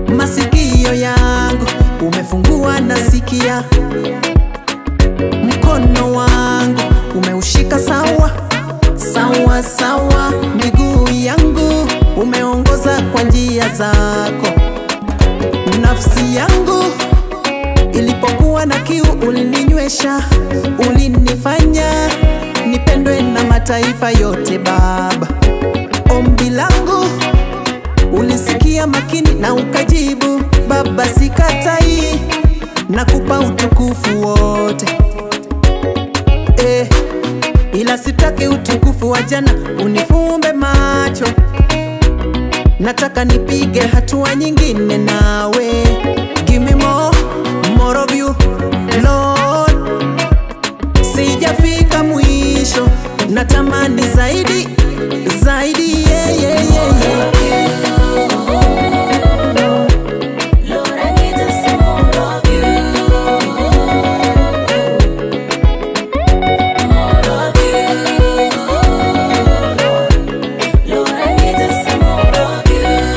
masikio yangu umefungua nasikia, mkono wangu umeushika sawa sawa sawa, miguu yangu umeongoza kwa njia zako, nafsi yangu ilipokuwa na kiu ulininywesha, ulinifanya nipendwe na mataifa yote Baba. Ombi langu ulisikia makini na ukajibu Baba, sikatai, nakupa utukufu wote eh, ila sitaki utukufu wa jana unifumbe macho, nataka nipige hatua nyingine nawe. Give me more, more of you Lord, sijafika mwisho, natamani zaidi zaidi, yeah, yeah, yeah, yeah. Lord, I need to see more of you. More of you. Lord, I need to see more of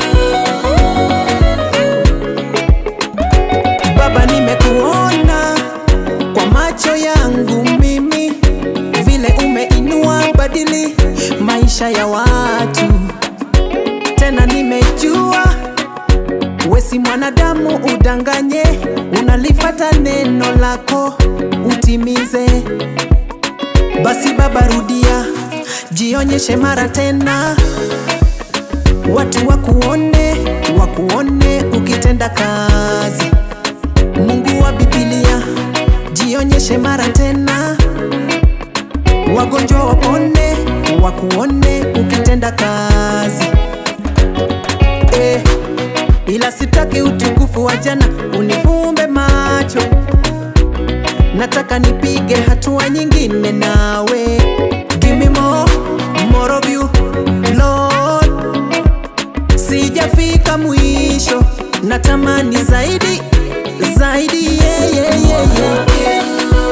you. Baba, nimekuona kwa macho yangu mimi, vile umeinua badili maisha ya watu. Tena nimejua we si mwanadamu udanganye, unalifata neno lako utimize. Basi Baba, rudia, jionyeshe mara tena, watu wakuone, wakuone ukitenda kazi. Mungu wa Biblia, jionyeshe mara tena, wagonjwa wapone, wakuone ukitenda kazi eh, ila sitaki utukufu wa jana unifumbe macho, nataka nipige hatua nyingine nawe. Give me more, more of you Lord, sijafika mwisho, natamani zaidi zaidi, yeah, yeah, yeah, yeah.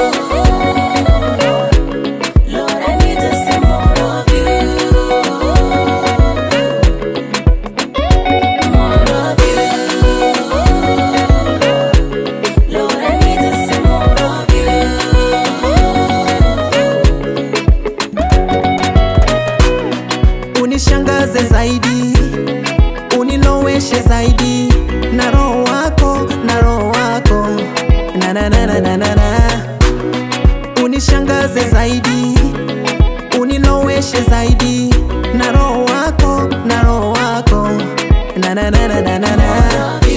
Lord, I need to see more of you. More of you. Lord, I need to see more of unishangaze zaidi, uniloweshe zaidi na roho wako, na roho wako na na na na na na na. Unishangaze zaidi, uniloweshe zaidi na roho wako, na roho wako na na na na na na na.